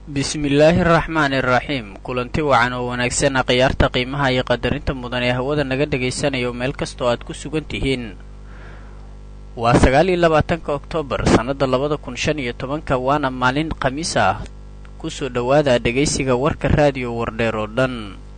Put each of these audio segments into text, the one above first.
bismillaahi araxmaani iraxiim kulanti wacan oo wanaagsan khiyaarta qiimaha iyo qadarinta mudan ee hawada naga dhagaysanayo meel kastoo aad ku sugan tihiin waa sagaal iyo labaatanka oktoobar sannada labada kun shan iyo tobanka waana maalin khamiis ah kusoo dhowaada dhegaysiga warka raadiyo wardheer oo dhan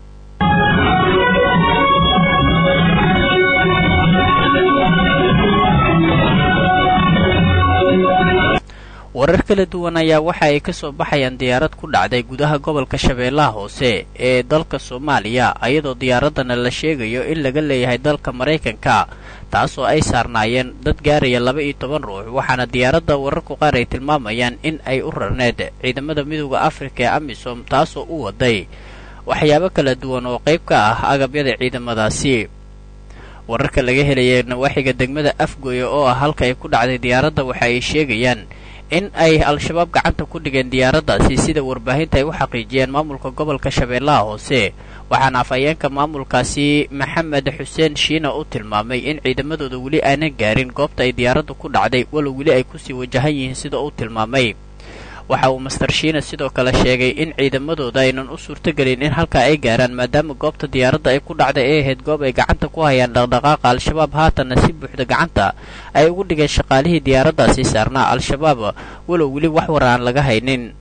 warar kala duwan ayaa waxa ay ka soo baxayaan diyaarad ku dhacday gudaha gobolka shabeellaha hoose ee dalka soomaaliya ayadoo diyaaradana la sheegayo in laga leeyahay dalka maraykanka taasoo ay saarnaayeen dad gaaraya laba iyo toban ruux waxaana diyaaradda wararku qaar ay tilmaamayaan in ay u rarneed ciidamada midooda afrika ee amisom taasoo u waday waxyaabo kala duwan oo qayb ka ah agabyada ciidamadaasi wararka laga helaya nawaaxiga degmada afgoya oo ah halka ay ku dhacday diyaaradda waxa ay sheegayaan in ay al-shabaab gacanta ku dhigeen diyaaraddaasi sida warbaahinta ay u xaqiijiyeen maamulka gobolka shabeellaha hoose waxaana afhayeenka maamulkaasi maxamed xuseen shiina u tilmaamay in ciidamadooda weli aanan gaarin goobta ay diyaaraddu ku dhacday walow weli ay kusii wajahan yihiin sida uu tilmaamay waxa uu master shiina sidoo kale sheegay in ciidamadooda aynan u suurtogelin in halkaa ay gaaraan maadaama goobta diyaaradda ay ku dhacday ay ahayd goob ay gacanta ku hayaan dhaqdhaqaaqa al-shabaab haatanna si buuxda gacanta ay ugu dhigeen shaqaalihii diyaaraddaasi saarnaa al-shabaab walow weli wax war aan laga haynin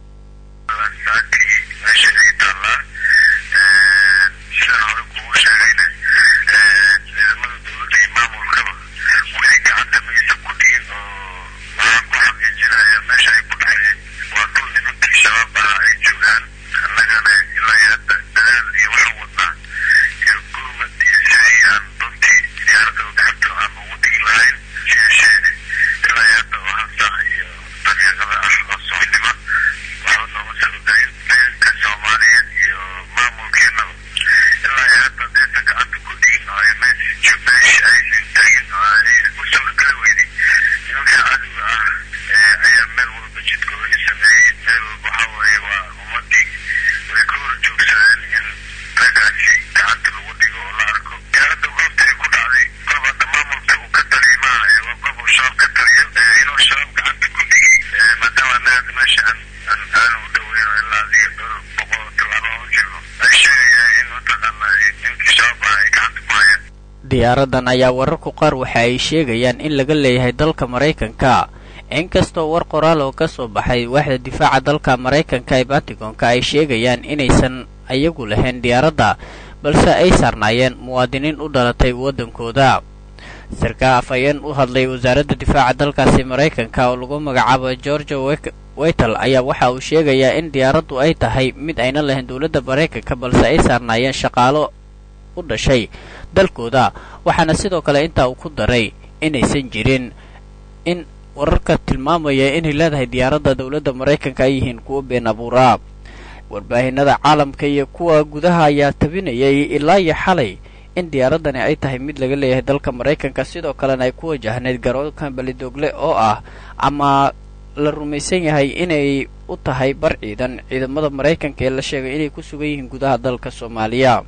diyaaradan ayaa wararku qaar waxa ay sheegayaan in laga leeyahay dalka maraykanka inkastoo war qoraal oo ka soo baxay waaxda difaaca dalka maraykanka ee batigonka ay sheegayaan inaysan iyagu lahayn diyaaradda balse ay saarnaayeen muwaadiniin u dhalatay waddankooda sarkaa afhayeen u hadlay wasaaradda difaaca dalkaasi maraykanka oo lagu magacaabo georgia weytal ayaa waxa uu sheegayaa in diyaaraddu ay tahay mid ayna lahayn dowladda maraykanka balse ay saarnaayeen shaqaalo u dhashay dalkooda waxaana sidoo kale intaa uu ku daray inaysan jirin in wararka tilmaamaya inay leedahay diyaaradda dowladda maraykanka ay yihiin kuwo been abuuraa warbaahinada caalamka iyo kuwa gudaha ayaa tabinayay ilaa iyo xalay in diyaaraddani ay tahay mid laga leeyahay dalka maraykanka sidoo kalena ay ku wajahneyd garoonka belidogle oo ah ama la rumaysan yahay inay u tahay bar ciidan ciidamada maraykanka ee la sheegay inay ku sugan yihiin gudaha dalka soomaaliya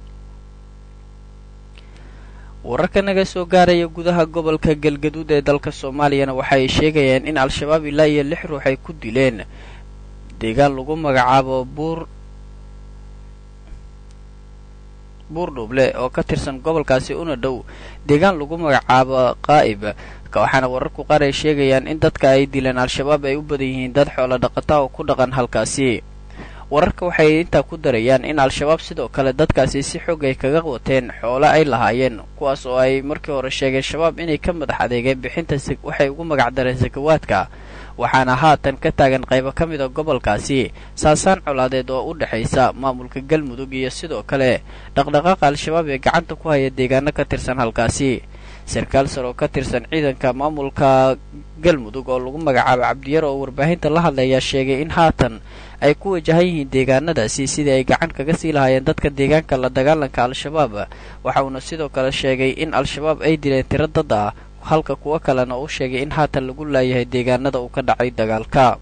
wararka naga soo gaaraya gudaha gobolka galgaduud ee dalka soomaaliyana waxa ay sheegayaan in al-shabaab ilaa iyo lix ruux ay ku dileen deegaan lagu magacaabo buur buurdhuble oo ka tirsan gobolkaasi una dhow deegaan lagu magacaabo qaa'ib waxaana wararku qaar ay sheegayaan in dadka ay dileen al-shabaab ay u badan yihiin dad xoolo dhaqata oo ku dhaqan halkaasi wararka waxay intaa ku darayaan in al-shabaab sidoo kale dadkaasi si xoog ay kaga wateen xoolo ay lahaayeen kuwaas oo ay markii hore sheegeen shabaab inay ka madax adeegeen bixinta waxay ugu magacdareen sakawaadka waxaana haatan ka taagan qaybo ka mid a gobolkaasi saasaan colaadeed oo u dhexaysa maamulka galmudug iyo sidoo kale dhaqdhaqaaqa al-shabaab ee gacanta ku haya deegaano ka tirsan halkaasi sarkaal sar oo ka tirsan ciidanka maamulka galmudug oo lagu magacaabo cabdiyar oo warbaahinta la hadlayaa sheegay in haatan ay ku wajahan yihiin deegaanadaasi sidii ay gacan kaga sii lahaayeen dadka deegaanka la dagaalanka al-shabaab waxa uuna sidoo kale sheegay in al-shabaab ay dileen tiro dad ah halka kuwo kalena uu sheegay in haatan lagu laayahay deegaanada uu ka dhacay dagaalka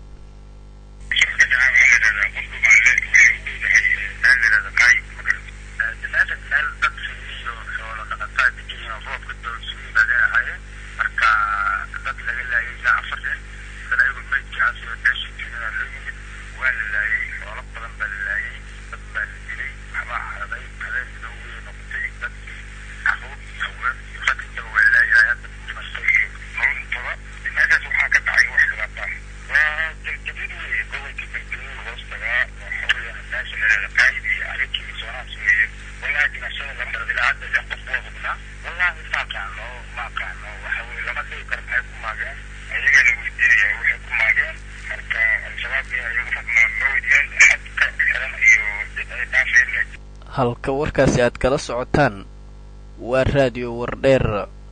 dad laga laayay ilaa afar nin dan ayagu maydkaasi oo meesha joogaa loo yimid waa la laayay xoolo badan baa la laayay dad baa la dilay waxbaa haraday habeen midow way noqotay dadkii caruur iyo haween iyo rag intaba waa laayahay hadda dhimasho iyo nolol intaba meeshaas waxaa ka dhacay wax dhibaata waa jabjabid weeye gobolka galgaduud hoos tagaa waxa weeyaan meesha lareeda qaayid iyo arikii soonaas weeye wallahi dhimashada lama rabo ilaa hadda lix qof waa hubnaa wallahi ma aqaano ma aqaano waxa weye lama dhigi karo maxay ku maageen ayagaa la weydiinaya waxay ku maageen marka al-shabaab ayagu ma weydiyeen xad ka xiran iyo did ay dhaafeen halka warkaasi aad kala socotaan waa raadiyo wardheer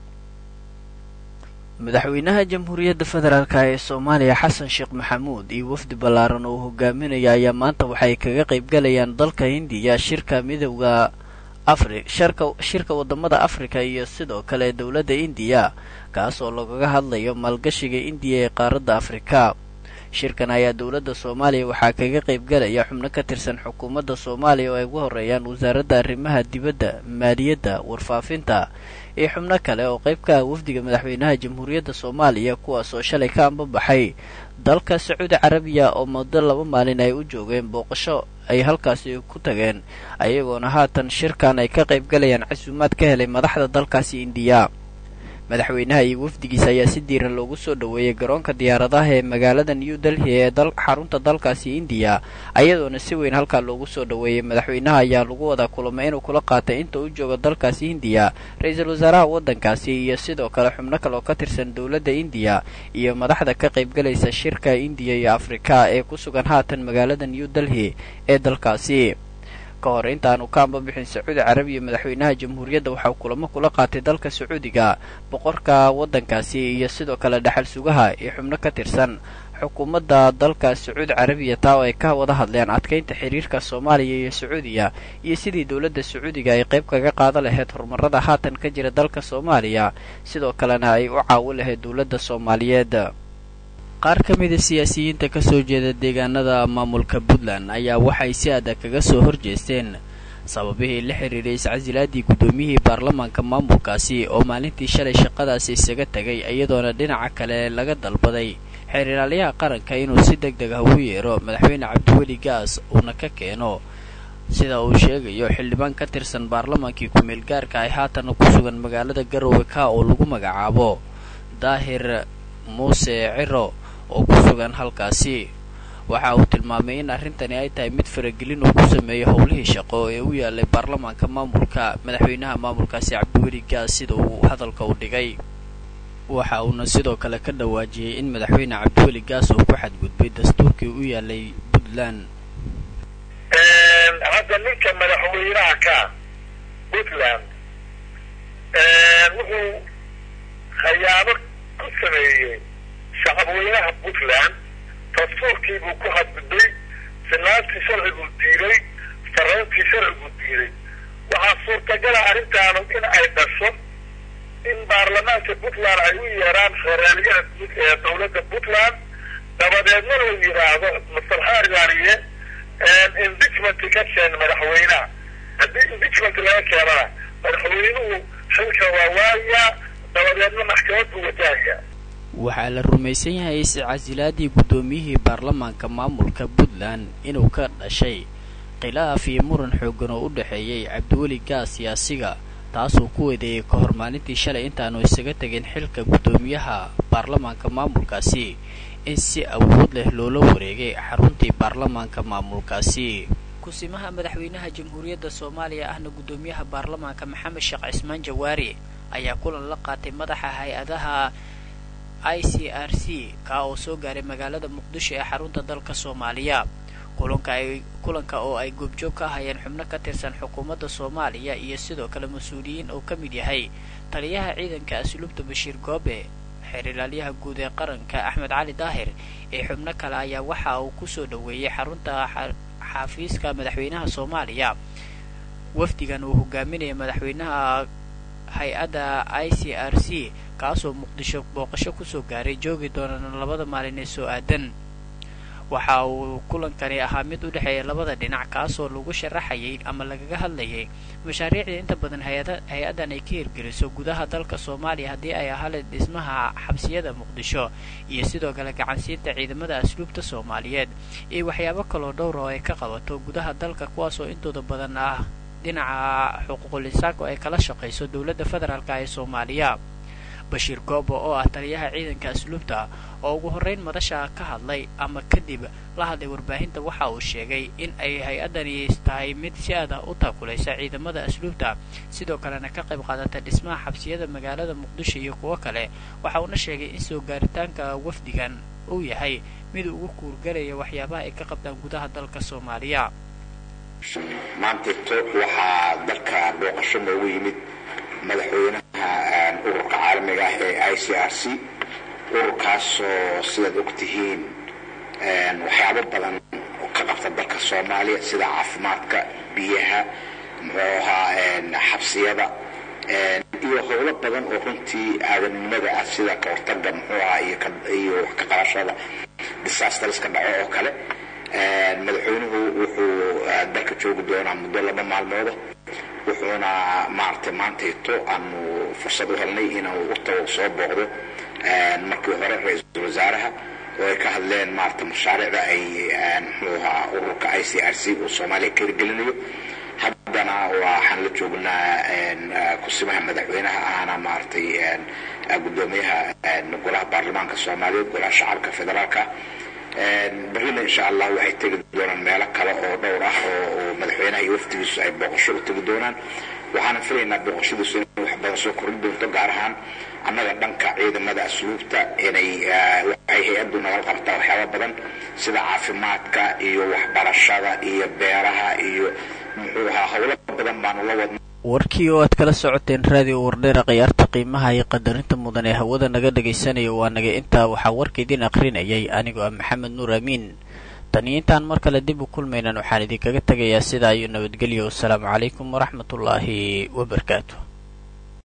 madaxweynaha jamhuuriyadda federaalk ee soomaaliya xasan sheekh maxamuud iyo wafdi ballaaran oo hogaaminaya ayaa maanta waxay kaga qaybgalayaan dalka hindiya shirka midowda afri sharka shirka wadamada afrika iyo sidoo kale dowladda indiya kaas oo lagaga hadlayo maalgashiga indiya ee qaaradda afrika shirkan ayaa dowladda soomaaliya waxaa kaga qaybgalaya xubno ka tirsan xukuumadda soomaaliya oo ay ugu horeeyaan wasaaradda arrimaha dibadda maaliyadda warfaafinta iyo xubno kale oo qayb ka ah wafdiga madaxweynaha jamhuuriyadda soomaaliya kuwaas oo shalay ka ambabaxay dalka sacuudi carabiya oo muddo laba maalin ay u joogeen booqasho ay halkaasi ku tageen ayagoona haatan shirkan ay ka qaybgalayaan casuumaad ka helay madaxda dalkaasi indiya madaxweynaha iyo wafdigiisa ayaa si diiran loogu soo dhoweeyey garoonka diyaaradaha ee magaalada new delhi ee xarunta dalkaasi indiya ayadoona si weyn halkaa loogu soo dhoweeyey madaxweynaha ayaa lagu wadaa kulamo inuu kula qaatay inta uu joogo dalkaasi indiya ra-iisul wasaaraha waddankaasi iyo sidoo kale xubno kale oo ka tirsan dowladda indiya iyo madaxda ka qaybgalaysa shirka indiya iyo afrika ee ku sugan haatan magaalada new delhi ee dalkaasi ka hor intaanu ka ambabixin sacuudi carabiya madaxweynaha jamhuuriyadda waxauu kulamo kula qaatay dalka sacuudiga boqorka waddankaasi iyo sidoo kale dhaxal sugaha iyo xubno ka tirsan xukuumadda dalka sacuudi carabiya taa oo ay ka wada hadleen adkaynta xiriirka soomaaliya iyo sacuudiya iyo sidii dowladda sacuudiga ay qayb kaga qaada lahayd horumarada haatan ka jira dalka soomaaliya sidoo kalena ay u caawin lahayd dowladda soomaaliyeed qaar ka mida siyaasiyiinta ka soo jeeda deegaanada maamulka puntland ayaa waxay si adag kaga soo horjeesteen sababihii la xiriiray iscasilaadii guddoomiyihii baarlamaanka maamulkaasi oo maalintii shalay shaqadaasi isaga tegay iyadoona dhinaca kale laga dalbaday xeeralyaha qaranka inuu si deg deg ah ugu yeero madaxweyne cabdiweli gaas uuna ka keeno sida uu sheegayo xildhibaan ka tirsan baarlamaankii ku-meel gaarka ay haatan ku sugan magaalada garowe ka oo lagu magacaabo daahir muuse ciro oo ku sugan halkaasi waxa uu tilmaamay in arrintani ay tahay mid faragelin uu ku sameeyey howlihii shaqo ee u yaalay baarlamaanka maamulka madaxweynaha maamulkaasi cabdiweli gaas sida uu hadalka u dhigay waxa uuna sidoo kale ka dhawaajiyey in madaxweyne cabdiweli gaas uu ku xadgudbay dastuurkii u yaalay puntland hadda ninka madaxweynaha ka puntland wuxuu khayaano ku sameeyey shacabweynaha puntland dastuurkii buu ku hadgudbay sinaantii sharciguu diiday farayntii sharciguu diiday waxaa suurtagala arrintaanu in ay dhasho in baarlamaanka puntland ay u yeeraan federaalyaha guud ee dowladda puntland dabadeedna la yidhaahdo master hargaaniye impeachment ka keen madaxweynaha haddii impeachment laga keenana madaxweynuhu xilka waa waayaa dabadeedna maxkamad buu wajahaya waxaa la rumaysan yahay iscasilaadii guddoomiyihii baarlamaanka maamulka puntland inuu ka dhashay khilaaf iyo muran xooggan oo u dhexeeyey cabdiweli gaas siyaasiga taasuu ku weedeeyey ka hor maalintii shalay intaanu isaga tegin xilka guddoomiyaha baarlamaanka maamulkaasi in si awood leh loola wareegay xaruntii baarlamaanka maamulkaasi kusimaha madaxweynaha jamhuuriyadda soomaaliya ahna guddoomiyaha baarlamaanka maxamed sheekh cismaan jawaari ayaa kulan la qaatay madaxa hay-adaha i c r c kaa oo soo gaaray magaalada muqdisho ee xarunta dalka soomaaliya kulanka ay kulanka oo ay goobjoog ka ahayeen xubno ka tirsan xukuumadda soomaaliya iyo sidoo kale mas-uuliyiin oo ka mid yahay taliyaha ciidanka asluubta bashiir goobe xeer ilaalyaha guud ee qaranka axmed cali daahir ee xubno kale ayaa waxa uu kusoo dhoweeyey xarunta xafiiska madaxweynaha soomaaliya wafdigan uu hogaaminaya madaxweynaha hay-adda i c r c kaasoo muqdisho booqasho kusoo gaaray joogi doonana labada maalin ee soo aadan waxa uu kulankani ahaa mid u dhexeeya labada dhinac kaasoo lagu sharaxayay ama lagaga hadlayay mashaariicda inta badan hay-addan ay ka hirgeliso gudaha dalka soomaaliya haddii ay ahaaleed dhismaha xabsiyada muqdisho iyo sidoo kale gacansiinta ciidamada asluubta soomaaliyeed iyo waxyaabo kaloo dhowr oo ay ka qabato gudaha dalka kuwaasoo intooda badan ah dhinaca xuquuqul insaanka oo ay kala shaqayso dowladda federaalka ee soomaaliya bashiir goobo oo ah taliyaha ciidanka asluubta oo ugu horrayn madasha ka hadlay ama kadib la hadlay warbaahinta waxa uu sheegay in ay hay-addani tahay mid si aad ah u taakulaysa ciidamada asluubta sidoo kalena ka qayb qaadata dhismaha xabsiyada magaalada muqdisho iyo kuwo kale waxa uuna sheegay in soo gaaritaanka wafdigan uu yahay mid ugu kuurgalaya waxyaabaha ay ka qabtaan gudaha dalka soomaaliya maanteeto waxaa dalka booqasho noogu yimid madaxweynaha ururka caalamiga ah ee i c r c ururkaasoo sidaad og tihiin waxyaabo badan ka qabta dalka soomaaliya sida caafimaadka biyaha muxuu ahaa xabsiyada iyo howlo badan oo runtii aadanimada ah sida ka hortaga muxuu ahaa iyo wax ka qabashada disastariska dhaco oo kale madaxweynuhu wuxuu dalka joogi doonaa muddo laba maalmooda wuxuuna maaragtay maantayto aanu fursad u helnay inuu u tago soo booqdo markii hore ra-iisul wasaaraha oo ay ka hadleen maaragtay mashaariicda ay muxuu ahaa ururka i c r c uu soomaaliya ka hirgelinayo haddana waxaan la joognaa kusimaha madaxweynaha ahna maaragtay guddoomiyaha golaha baarlamaanka soomaaliyeed golaha shacabka federaalka berrina insha allah waxay tegi doonaan meelo kale oo dhowr ah oo madaxweynaha iyo waftigiisu ay booqasho u tegi doonaan waxaana filaynaa booqashadiisu inay wax badan soo kordhin doonto gaar ahaan annaga dhanka ciidamada asluubta inay waxay hay-addu nagala qabtaa waxyaaba badan sida caafimaadka iyo waxbarashada iyo beeraha iyo muxuu ahaa howlo badan baanu la wadna warkii oo aad kala socoteen raadiyo wardheera khiyaarta qiimaha iyo qadarinta mudan ee hawada naga dhagaysanayo waa naga intaa waxaa warka idin akhrinayay anigoo ah maxamed nuur amiin tan iyo intaan mar kale dib u kulmaynan waxaan idinkaga tegayaa sidaa iyo nabadgelyo wasalaamu calaykum waraxmatullaahi wabarakaatu